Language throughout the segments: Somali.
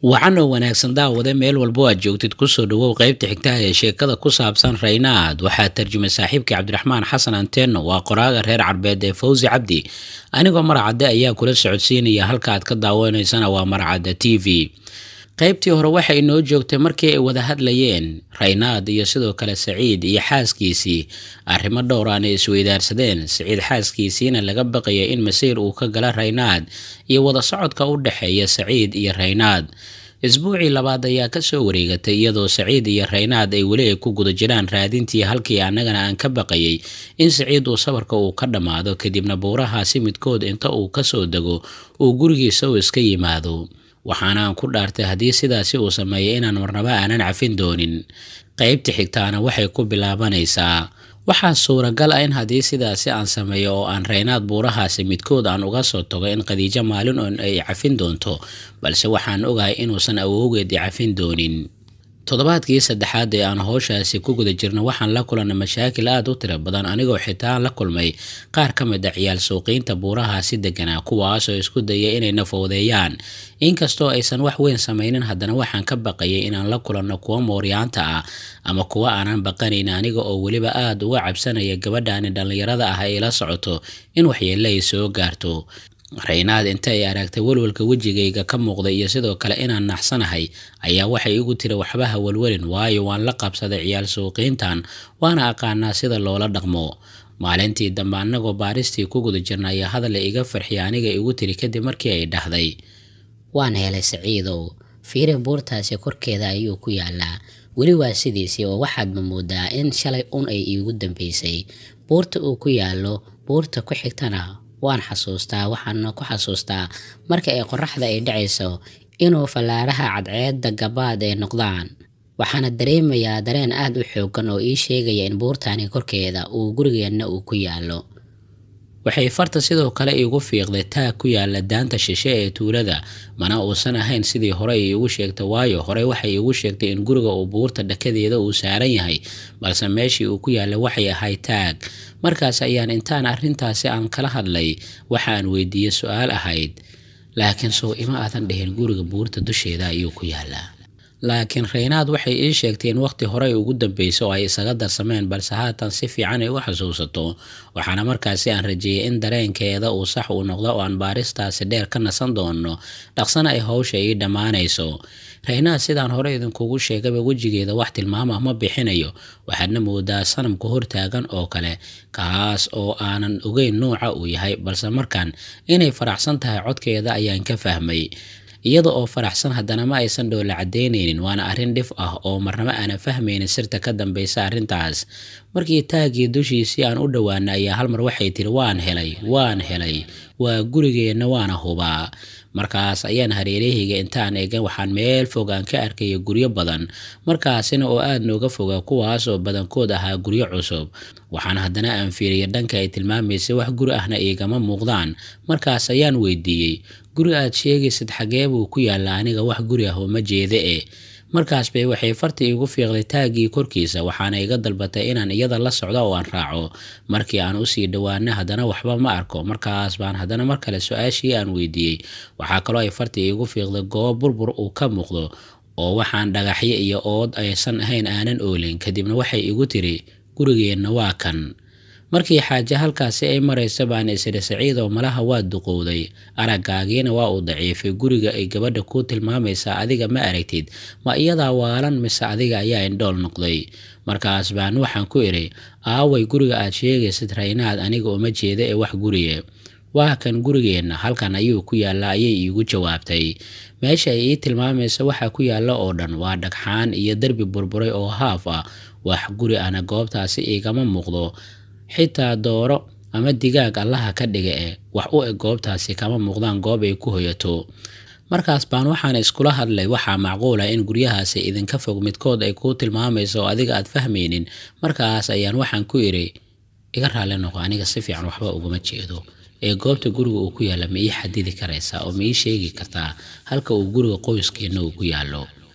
wacan oo wanaagsan daawade meel walbo aad joogtid kusoo dhawow qaybta xigtaha ee sheekada ku saabsan raynaad waxaa tarjumay saaxiibkii cabdiraxmaan xasan anteno waa qoraaga reer carbeed ee fawsi cabdi anigoo maracadde ayaa kula socodsiinaya halka aad ka daawanaysana waa maracadda t v qaybtii hore waxay inoo joogtay markii ay wada hadlayeen raynaad iyo sidoo kale saciid iyo xaaskiisii arrimo dhowr aan ay isweydaarsadeen saciid xaaskiisiina laga baqaya in masiir uu ka gala raynaad iyo wada socodka u dhexeeya saciid iyo raynaad isbuucii labaad ayaa kasoo wareegatay iyadoo saciid iyo raynaad ay weli ay ku guda jiraan raadintii halkii annagana aan ka baqayay in saciid uu sabarka uu ka dhammaado kadibna buurahaasi midkood inta uu kasoo dego uu gurigiisa uu iska yimaado waxaana aan ku dhaartay haddii sidaasi uu sameeyay inaan marnaba aanan cafin doonin qaybta xigtaana waxay ku bilaabanaysaa waxaa suuragal ah in haddii sidaasi aan sameeyo oo aan raynaad buurahaasi midkood aan uga soo tago in khadiijo maalin oon ay cafin doonto balse waxaan ogahay inuusan awowgeedii cafin doonin toddobaadkii saddexaad ee aan howshaasi ku guda jirno waxaan la kulannay mashaakil aada u tiro badan anigoo xitaa la kulmay qaar ka mid a ciyaal suuqiinta buurahaasi deganaa kuwaasoo isku daya inay nafowdeeyaan inkastoo aysan wax weyn samaynin haddana waxaan ka baqayay inaan la kulanno kuwa mooryaanta ah ama kuwa aanan baqanayn aniga oo weliba aada uga cabsanaya gabadhaani dhallinyarada ah ay la socoto in waxyeelle ay soo gaarto raynaad inta ay aragtay walwalka wejigayga ka muuqda iyo sidoo kale inaan naxsanahay ayaa waxay igu tiri waxba ha walwalin waayo waan la qabsaday ciyaal suuqiintan waana aqaanaa sida loola dhaqmo maalintii dambe annagoo baaristii ku guda jirna ayaa hadal iga farxiya aniga igu tiri kadib markii ay dhahday waan helay saciidow fiire buurtaasi korkeeda ayuu ku yaalaa weli waa sidiisii oo waxaadma moodaa in shalay un ay iigu dambeysay buurta uu ku yaallo buurta ku xigtana waan xasuustaa waxaana ku xasuustaa marka ay qoraxda ay dhacayso inuu fallaaraha cadceedda gabaad ay noqdaan waxaana dareemayaa dareen aada u xoogan oo ii sheegaya in buurtani korkeeda uu gurigeenna uu ku yaallo waxay farta sidoo kale iigu fiiqday taag ku yaala daanta shishe ee tuulada mana uusan ahayn sidii hore ay iigu sheegtay waayo hore waxay iigu sheegtay in guriga uu buurta dhakadeeda uu saaran yahay balse meeshii uu ku yaallay waxay ahay taag markaas ayaan intaan arrintaasi aan kala hadlay waxa aan weydiiyey su-aal ahayd laakiin sow ima aadan dhihin guriga buurta dusheeda ayuu ku yaalaa laakiin raynaad waxay ii sheegtay in waqti horey ugu dambeyso oo ay isaga darsameen balse haatan si fiican ay u xasuusato waxaana markaasi aan rajeeyay in dareenkeeda uu sax uu noqdo oo aan baaristaasi dheer ka nasan doono dhaqsana ay howsha ii dhammaanayso raynaad sidaan hore idinkugu sheegaba wejigeeda wax tilmaamah ma bixinayo waxaadna moodaa sanamka hortaagan oo kale kaas oo aanan ogeyn nuuca uu yahay balse markan inay faraxsan tahay codkeeda ayaan ka fahmay iyada oo faraxsan haddana ma aysan dhoola cadeyneynin waana arrin dhif ah oo marnaba aanan fahmaynin sirta ka dambeysa arrintaas markii taagii dushiisii aan u dhowaana ayaa halmar waxay tiri waan helay waan helay waa gurigeenna waana hubaa markaas ayaan hareerahayga intaan eegan waxaan meel fog aan ka arkaya guryo badan markaasina oo aada nooga foga kuwaas oo badankood ahaa guryo cusub waxaan haddana aan fiiriyay dhanka ay tilmaamaysay wax guri ahna iigama muuqdaan markaas ayaan weydiiyey guri aad sheegaysid xagee buu ku yaalla aniga wax guri ah oo ma jeeda e markaas bay waxay farta iigu fiiqday taaggii korkiisa waxaana iga dalbatay inaan iyada la socdo oo aan raaco markii aan usii dhowaana haddana waxba ma arko markaas baan haddana mar kale su-aashii aan weydiiyey waxaa kaloo ay farta iigu fiiqday goob burbur uu ka muuqdo oo waxaan dhagaxyo iyo ood aysan ahayn aanan oolin kadibna waxay igu tiri gurigeenna waa kan markii xaaje halkaasi ay marayso baan isiri saciidoo malaha waa duqowday araggaagiina waa uu daciifay guriga ay gabadha kuu tilmaamaysaa adiga ma aragtid ma iyadaa waalan mise adiga ayaa indhool noqday markaas baan waxaan ku idhi aaway guriga aad sheegaysid raynaad aniga uma jeeda ee wax guriye waa kan gurigeenna halkan ayuu ku yaallaa ayay iigu jawaabtay meesha ay ii tilmaamaysa waxaa ku yaalla oo dhan waa dhagxaan iyo derbi burburay oo haaf ah wax guri ana goobtaasi igama muuqdo xitaa dooro ama digaag allaha ka dhiga e wax u eg goobtaasi kama muuqdaan goob ay ku hoyato markaas baan waxaan iskula hadlay waxaa macquula in guryahaasi idinka fog midkood ay kuu tilmaamayso oo adiga aad fahmaynin markaas ayaan waxaan ku idhi iga raali noqo aniga si fiican waxba uguma jeedo ee goobta guriga uu ku yaalla ma ii xadidi karaysaa oo ma ii sheegi kartaa halka uu guriga qoyskeenna uu ku yaallo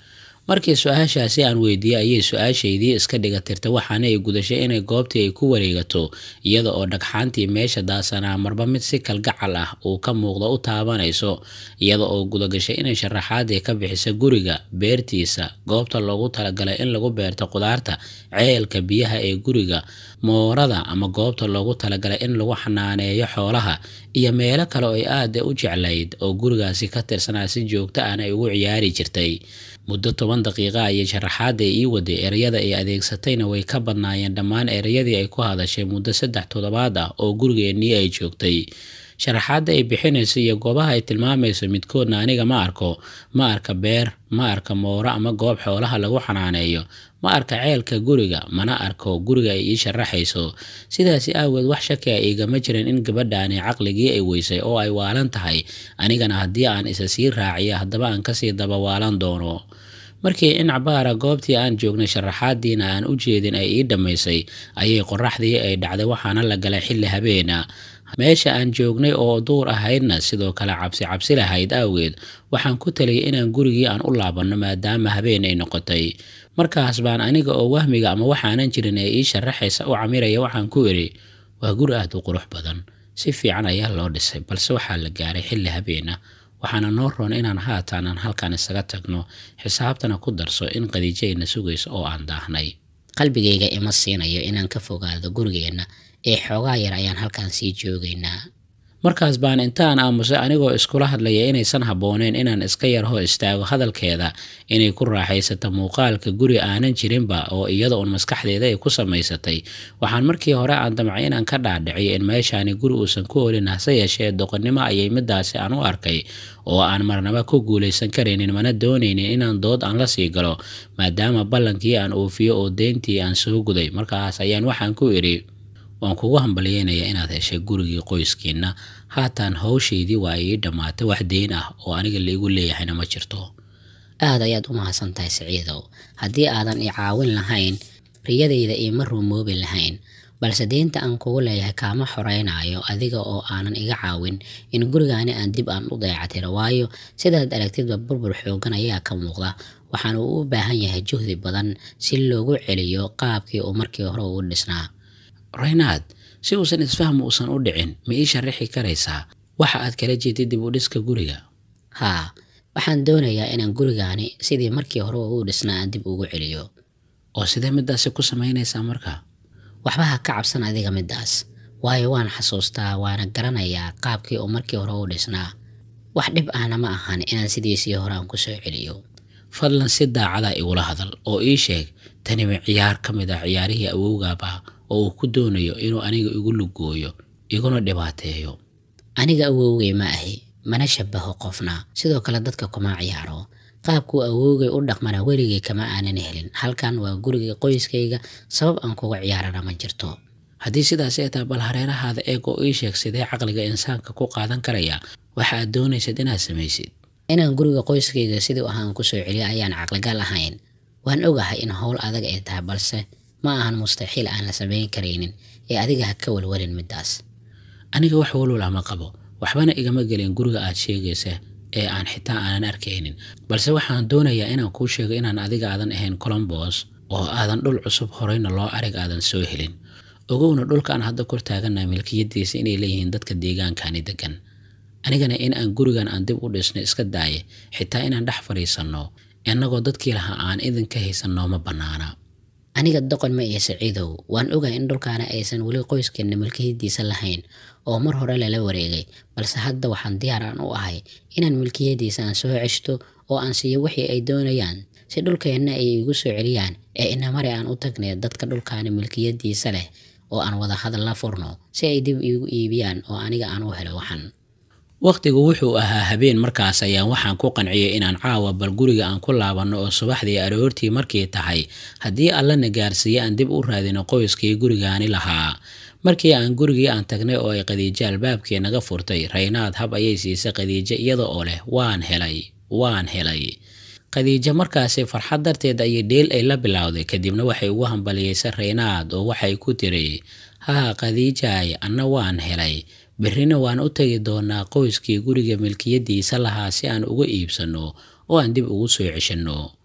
markii su-aashaasi aan weydiiyey ayay su-aashaydii iska dhiga tirtay waxaana ay gudashay inay goobtii ay ku wareegato iyada oo dhagxaantii meesha daasanaa marba mid si kalgacal ah uu ka muuqdo u taabanayso iyada oo gudagashay inay sharaxaadii ka bixisa guriga beertiisa goobta loogu talagalay in lagu beerto qudaarta ceelka biyaha ee guriga moorada ama goobta loogu talagalay in lagu xanaaneeyo xoolaha iyo meelo kale oo ay aada u jeclayd oo gurigaasi ka tirsanaa si joogto ahna ay ugu ciyaari jirtay muddo toban daqiiqa ayay sharaxaada ii waday ereyada ay adeegsatayna way ka badnaayeen dhammaan ereyadii ay ku hadashay muddo saddex toddobaad ah oo gurigeennii ay joogtay sharaxaadda ay bixinayso iyo goobaha ay tilmaamayso midkoodna aniga ma arko ma arka beer ma arka mooro ama goob xoolaha lagu xanaaneeyo ma arka ceelka guriga mana arko guriga ay ii sharaxayso sidaasi aageed wax shaki a igama jirin in gabadhaani caqligii ay weysay oo ay waalan tahay anigana haddii aan isa sii raaciyo haddaba aan kasii daba waalan doono markii in cabaara goobtii aan joognay sharaxaadiina aan u jeedin ay ii dhammaysay ayay qoraxdii ay dhacday waxaana la galay xilli habeena meesha aan joognay oo duur ahaydna sidoo kale cabsi cabsi lahayd awgeed waxaan ku taliyay inaan gurigii aan u laabanno maadaama habeen ay noqotay markaas baan aniga oo wahmiga ama waxaanan jirin ee ii sharaxaysa u camiraya waxaan ku idhi waa guri aada u qurux badan si fiican ayaa loo dhisay balse waxaa la gaaray xilli habeena waxaana noo roon inaan haatan aan halkan isaga tagno xisaabtana ku darso in qadiijayna sugayso oo aan daahnay qalbigayga ima siinayo inaan ka fogaado gurigeenna ee xoogaa yar ayaan halkan sii joogaynaa markaas baan intaan aamusay anigoo iskula hadlaya inaysan habbooneen inaan iska yar hor istaago hadalkeeda inay ku raaxaysato muuqaalka guri aanan jirinba oo iyada uun maskaxdeeda ay ku samaysatay waxaan markii hore aan damcay inaan ka dhaadhiciyo in meeshaani guri uusan ku olin hase yeeshee doqonnimo ayay midaasi aan u arkay oo aan marnaba ku guulaysan karaynin mana doonaynin inaan dood aan la sii galo maadaama ballankii aan oofiyo oo deyntii aan soo guday markaas ayaan waxaan ku idhi waan kugu hambalyeynaya inaad heshay gurigii qoyskiinna haatan hawshaydii waa ii dhammaatay wax deyn ah oo aniga laigu leeyahayna ma jirto aad ayaad u mahadsan tahay siciidow haddii aadan i caawin lahayn riyadayda iima rumoobi lahayn balse deynta aan kugu leeyahay kaama xoreynaayo adiga oo aanan iga caawin in gurigaani aan dib aan u dayactiro waayo sidaad aragtidba burbur xoogan ayaa ka muuqda waxaana uu u baahan yahay juhdi badan si loogu celiyo qaabkii uu markii hore ugu dhisnaa raynaad si uusan isfaham uusan u dhicin ma ii sharaxi karaysaa waxa aad kala jeedid dib u dhiska guriga haa waxaan doonayaa inaan gurigaani sidii markii hore u dhisnaa aan dib ugu celiyo oo sidee midaasi ku samaynaysaa marka waxba ha ka cabsan adiga midaas waayo waan xasuustaa waana garanayaa qaabkii uu markii hore u dhisnaa wax dhib ahna ma ahan inaan sidiisii hore aan ku soo celiyo fadlan si daacada igula hadal oo ii sheeg taniba ciyaar ka mid ah ciyaarihii awowgaaba oo uu ku doonayo inuu aniga igu lugooyo iguna dhibaateeyo aniga awowgay ma ahi mana shabaho qofna sidoo kale dadka kuma ciyaaro qaabkuu awowgay u dhaqmana weligay kama aanan helin halkan waa guriga qoyskayga sabab aan kuga ciyaarana ma jirto haddii sidaas ay tahay bal hareerahaada eeg oo ii sheeg sidee caqliga insaanka ku qaadan karaya waxa aad doonaysad inaad samaysid inaan guriga qoyskayga sidii ahaan ku soo celiyo ayaan caqligal ahayn waan ogahay in howl adag ay tahay balse ma ahan mustaxiil aan la samayn karaynin ee adiga ha ka walwalin midaas aniga wax walwala ma qabo waxbana igama gelin guriga aad sheegaysa ee aan xitaa aanan arkaynin balse waxaan doonayaa inaan kuu sheego inaan adiga aadan ahayn colombos oo aadan dhul cusub horeyna loo arag aadan soo helin ogowna dhulkaan hadda kor taagannaha milkiyadiisa inay leeyihiin dadka deegaankani degan anigana in aan gurigan aan dib u dhisno iska daaye xitaa inaan dhex fadhiisanno innagoo dadkii lahaa aan idinka haysan nooma bannaana aniga doqon ma iyo siciidow waan ogahay in dhulkaana aysan weli qoyskeenna milkiyadiisa lahayn oo mar hore lala wareegay balse hadda waxaan diyaar aan u ahay inaan milkiyadiisa aan soo ceshto oo aan siiyo wixii ay doonayaan si dhulkeenna ay igu soo celiyaan ee inamare aan u tagnay dadka dhulkaani milkiyadiisa leh oo aan wada hadal la furno si ay dib iigu iibiyaan oo aniga aan u helo waxan wakhtigu wuxuu ahaa habeen markaas ayaan waxaan ku qanciyay inaan caawa bal guriga aan ku laabanno oo subaxdii aroortii markii tahay haddii allana gaarsiiye aan dib u raadino qoyskii gurigaani lahaa markii aan gurigii aan tagnay oo ay qadiijo albaabkii naga furtay raynaad hab ayay siisay qadiijo iyada oo leh waan helay waan helay qadiijo markaasi farxad darteed ayay dheel ay la bilowday kadibna waxay ugu hambaliyeysay raynaad oo waxay ku tiri haa qadiijaay anna waan helay berrina waan u tegi doonaa qoyskii guriga milkiyadiisa lahaa si aan uga iibsanno oo aan dib ugu soo ceshanno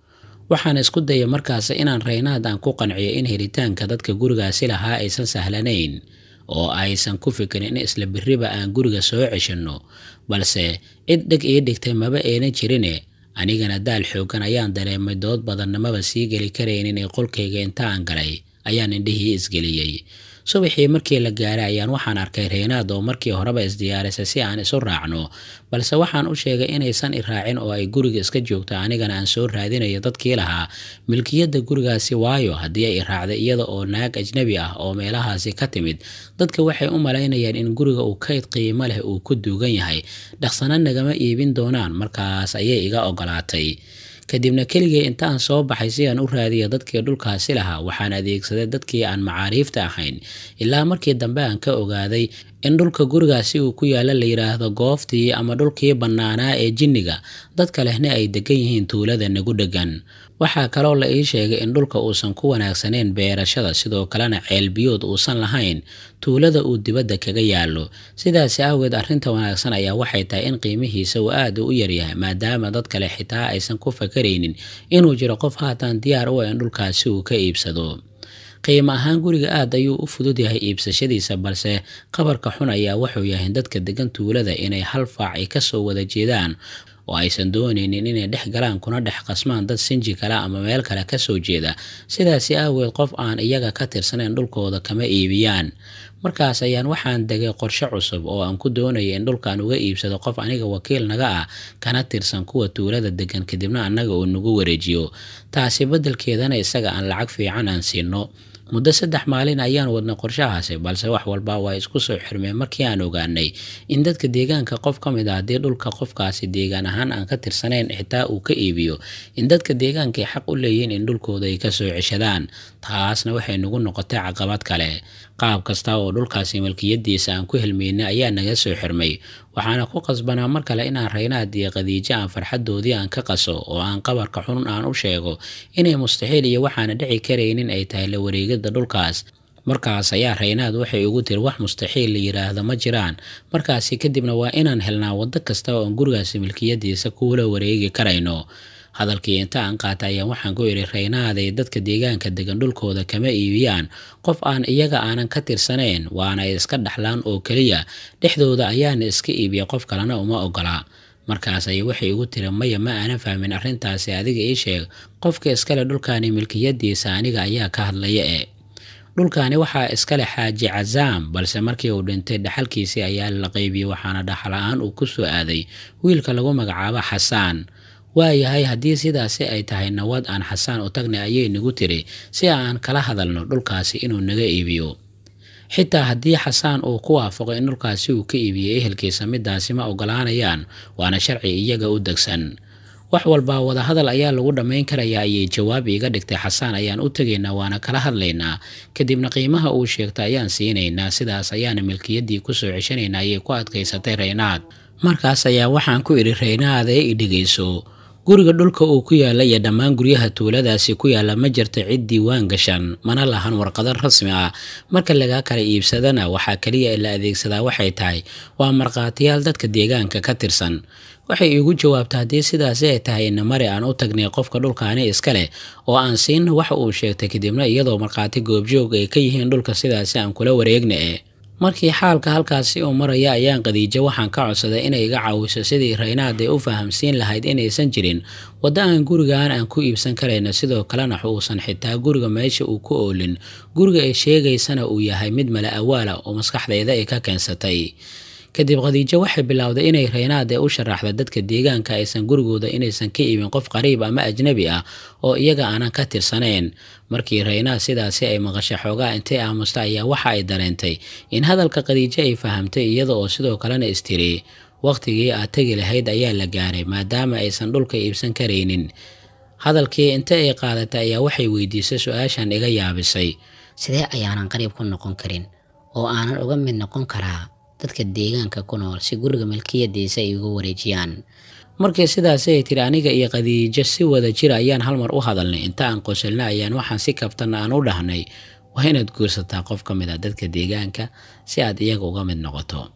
waxaan isku dayay markaas inaan raynaad aan ku qanciyo in helitaanka dadka gurigaasi lahaa aysan sahlanayn oo aysan ku fikirin in isla biriba aan guriga soo ceshanno balse cid dheg ii dhigtay maba ayna jirine anigana daal xoogan ayaan dareemay dood badannamaba sii geli karaynin ee qolkayga inta aan galay ayaan indhihii isgeliyey subaxii markii la gaaray ayaan waxaan arkay reynaad oo markii horeba isdiyaarisay si aan isu raacno balse waxaan u sheegay inaysan i raacin oo ay guriga iska joogto anigana aan soo raadinayo dadkii lahaa milkiyadda gurigaasi waayo haddii ay i raacday iyada oo naag ajnabi ah oo meelahaasi ka timid dadka waxay u malaynayaan in guriga uu kayd qiimo leh uu ku duugan yahay dhaqsana nagama iibin doonaan markaas ayay iga ogolaatay kadibna keligay intaan soo baxay si aan u raadiyo dadkii dhulkaasi lahaa waxaan adeegsaday dadkii aan macaariifta ahayn ilaa markii dambe aan ka ogaaday in dhulka gurigaasi uu ku yaalla la yidhaahdo gooftii ama dhulkii bannaanaa ee jinniga dadka lehna ay degan yihiin tuulada nagu dhegan waxaa kaloo la ii sheegay in dhulka uusan ku wanaagsanayn beerashada sidoo kalena ceelbiyood uusan lahayn tuulada uu dibadda kaga yaallo sidaasi awgeed arrinta wanaagsan ayaa waxay tahay in qiimihiisa uu aad u yaryahay maadaama dad kale xitaa aysan ku fakaraynin inuu jiro qof haatan diyaar u ah in dhulkaasi uu ka iibsado qiimo ahaan guriga aad ayuu u fudud yahay iibsashadiisa balse qabarka xun ayaa wuxuu yahay dadka degan tuulada inay hal faac ay kasoo wada jeedaan oo aysan doonaynin inay dhex galaan kuna dhex qasmaan dad sinji kale ama meel kale kasoo jeeda sidaasi aaweed qof aan iyaga ka tirsanayn dhulkooda kama iibiyaan markaas ayaan waxaan degay qorshe cusub oo aan ku doonaya in dhulkan uga iibsado qof aniga wakiil naga ah kana tirsan kuwa tuulada degan kadibna annaga uu nagu wareejiyo taasi beddelkeedana isaga aan lacag fiican aan siino muddo saddex maalin ayaan wadnay qorshahaasi balse wax walba waa isku soo xirmeen markii aan ogaanay in dadka deegaanka qof ka mid ah haddii dhulka qofkaasi deegaan ahaan aan ka tirsanayn xitaa uu ka iibiyo in dadka deegaankay xaq u leeyihiin in dhulkooda ay kasoo ceshadaan taasna waxay nagu noqotay caqabad kale qaab kasta oo dhulkaasi milkiyadiisa aan ku helmaynay ayaa naga soo xirmay waxaana ku qasbanaa mar kale inaan raynaad iyo qadiijo aan farxadoodii aan ka qaso oo aan qabarka xun aan u sheego inay mustaxiil iyo waxaana dhici karaynin ay tahay la wareegidda dhulkaas markaas ayaa raynaad waxay ugu tiri wax mustaxiil la yidhaahdo ma jiraan markaasi kadibna waa inaan helnaa waddo kasta oo aan gurigaasi milkiyadiisa kuula wareegi karayno hadalkii inta aan qaata ayaan waxaan ku idhi raynaaday dadka deegaanka degan dhulkooda kama iibiyaan qof aan iyaga aanan ka tirsanayn waana iska dhaxlaan oo keliya dhexdooda ayaana iska iibiya qof kalena uma ogolaa markaas ay waxay igu tiri maya ma aanan fahmin arrintaasi adiga ii sheeg qofka iskale dhulkaani milkiyadiisa aniga ayaa ka hadlaya e dhulkaani waxaa iskale xaaji cazaam balse markii uu dhintay dhaxalkiisii ayaa la qaybiyey waxaana dhaxla-aan uu ku soo aaday wiilka lagu magacaabo xasaan waayahay haddii sidaasi ay tahay nawad aan xasaan u tagnay ayay nagu tiri si aan kala hadalno dhulkaasi inuu naga iibiyo xitaa haddii xasaan uu ku waafaqo in dhulkaasi uu ka iibiyey ehelkiisa midaasi ma ogolaanayaan waana sharci iyaga u degsan wax walba wadahadal ayaa lagu dhammayn karayaa ayay jawaab iiga dhigtay xasaan ayaan u tegaynaa waana kala hadlaynaa kadibna qiimaha uu sheegta ayaan siinaynaa sidaas ayaana milkiyaddii kusoo ceshanaynaa ayay ku adkaysatay raynaad markaas ayaa waxaan ku idhi raynaadee i dhegayso guriga dhulka uu ku yaalla iyo dhammaan guryaha tuuladaasi ku yaalla ma jirto cid diiwaan gashan mana lahan warqado rasmi ah marka lagaa kala iibsadana waxaa keliya la adeegsadaa waxay tahay waa markhaatiyaal dadka deegaanka ka tirsan waxay iigu jawaabta haddii sidaasi ay tahay inamari aan u tagnay qofka dhulkaani iska leh oo aan siinna waxa uu sheegtay kadibna iyadoo markhaati goobjoog ay ka yihiin dhulka sidaasi aan kula wareegna e markii xaalka halkaasi uu maraya ayaan qadiijo waxaan ka codsaday inay iga caawiso sidii raynaad ay u fahamsiin lahayd inaysan jirin waddo aan gurigan aan ku iibsan karayno sidoo kalena uusan xitaa guriga meesha uu ku oolin guriga ay sheegaysana uu yahay mid mala awaala oo maskaxdayda ay ka keensatay kadib khadiijo waxay bilowday inay raynaade u sharaxda dadka deegaanka aysan gurigooda inaysan ka iibin qof qariib ama ajnabi ah oo iyaga aanan ka tirsanayn markii raynaad sidaasi ay maqashay xoogaa intay aamusta ayaa waxa ay dareentay in hadalka khadiijo ay fahamtay iyada oo sidoo kalena istiri wakhtigii aad tegi lahayd ayaa la gaaray maadaama aysan dhulka iibsan karaynin hadalkii inta ay qaadatay ayaa waxay weydiisay su-aashan iga yaabisay sidee ayaanan qariib ku noqon karin oo aanan uga mid noqon karaa dadka deegaanka ku nool si guriga milkiyadiisa ay uga wareejiyaan markii sidaasi ay tiri aniga iyo qadiijo si wada jira ayaan halmar u hadalnay inta aan qosolna ayaan waxaan si kabtana aan u dhahnay waa inaad guursataa qof ka mid a dadka deegaanka si aad iyaga uga mid noqoto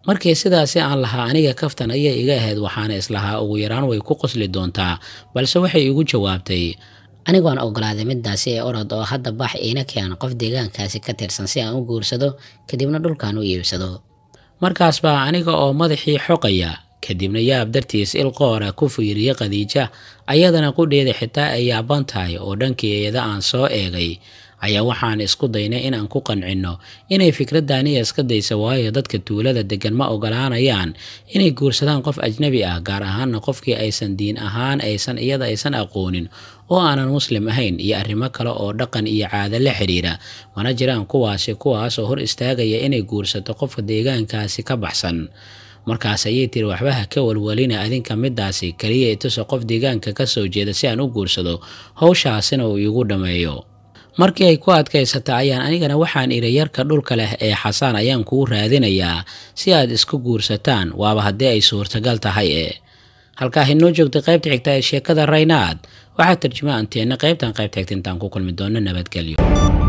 markii sidaasi aan lahaa aniga kaftan ayay iga ahayd waxaana islahaa ugu yaraan way ku qosli doontaa balse waxay igu jawaabtay anigoon ogolaaday midaasi ee orod oo hadda bax iina keen qof deegaankaasi ka tirsan si aan u guursado kadibna dhulkan u iibsado markaas baa aniga oo madaxii xoqaya kadibna yaab dartiis ilqoora ku fiiriya khadiija ayadana qudheeda xitaa ay yaaban tahay oo dhankeeda aan soo eegay ayaa waxaan isku daynay inaan ku qancinno inay fikraddaaniya iska daysa waayo dadka tuulada deggan ma ogolaanayaan inay guursadaan qof ajnabi ah gaar ahaanna qofkii aysan diin ahaan aysan iyada aysan aqoonin oo aanan muslim ahayn iyo arrimo kale oo dhaqan iyo caado la xidhiira mana jiraan kuwaasi kuwaasoo hor istaagaya inay guursato qofka deegaankaasi ka baxsan markaas ayay tiri waxba ha ka walwalina adinka midaasi keliya ituso qof deegaanka ka soo jeeda si aan u guursado howshaasina uu iigu dhammeeyo markii ay ku adkaysata ayaan anigana waxaan idhi yarka dhulka leh ee xasaan ayaan kuu raadinayaa si aad isku guursataan waaba haddii ay suurtagal tahay e halkaa inoo joogtay qaybta xigta ee sheekada raynaad waxaa tarjuma anteenna qaybtan qaybta xigta intaan ku kulmi doonno nabadgelyo